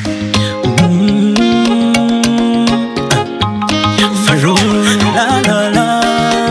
La, la, la.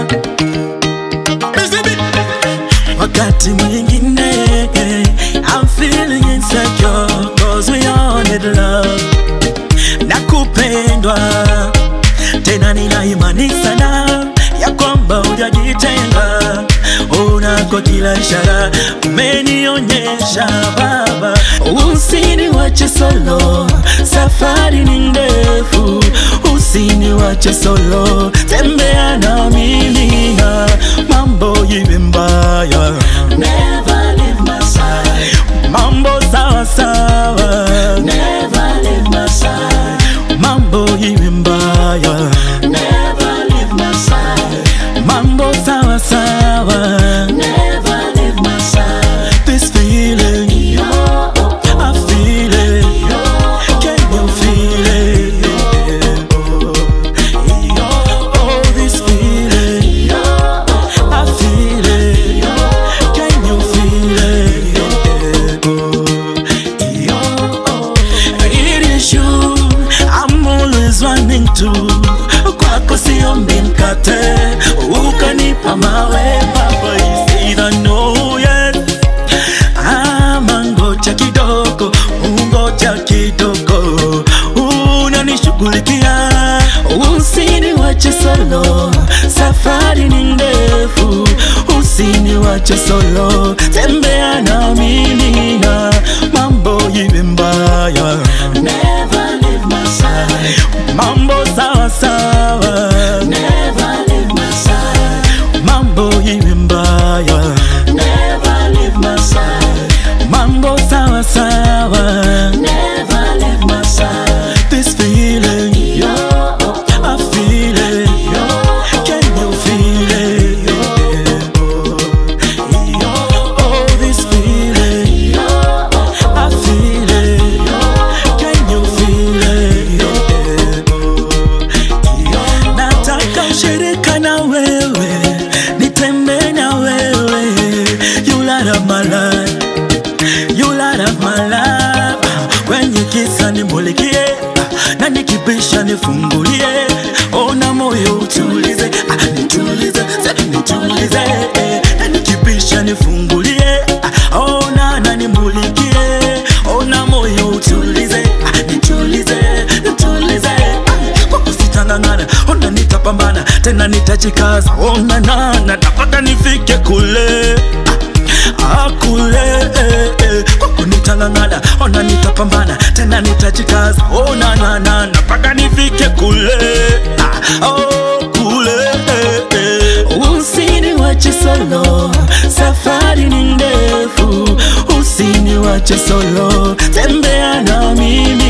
Wakati mwingine I'm feeling insecure Cause we all need love Na kupendwa Tena nina imani sana Ya kwamba hujajitenga Unako kila ishara Umenionyesha baba Usiniwache solo Safari ni ndefu Usiniwache solo Tembea na mimi na mambo iwe mbaya Never leave my side. Mambo sawa sawa Never leave my side. Mambo iwe mbaya Never leave my side. Mambo sawa sawa Never leave my side. This feeling Yo, oh, I feel it yo, Can you feel it? Oh, oh, this feeling yo, oh, I feel it Can you feel it? Oh, it is you I'm always running to kwako siombi mkate ukanipa mawe baba is either no yes ama ngoja kidogo ungoja kidogo unanishughulikia usiniwache solo safari ni ndefu usiniwache solo tembea na mimi na mambo iwe mbaya Never leave my side. mambo sawa sawa Never leave my side. mambo iwe mbaya Never leave my side. mambo sawa sawa Never leave my side. this feeling Yo, oh, I feel it can you feel it oh this feeling yo, oh, I feel it can you feel it nataka ushirika na wewe nitembe na wewe you light up my life you light up my life kwenye kisa nimulikie na nikibisha nifungulie ona moyo utulize ah, nitulize sa- nitulize eh, na nikibisha nifungulie ah, ona na nimulikie ona moyo utulize ah, nitulize nitulize ah, kwa kusitangangana ona nitapambana tena nitajikaza ona nana tapaka nifike kule ah, akule eh, eh. kwa kunitangangana ona nitapambana tena nitajikaza ona nana napaka nifike kule ah, oh, kule eh, eh. usiniwache solo safari ni ndefu usiniwache solo tembea na mimi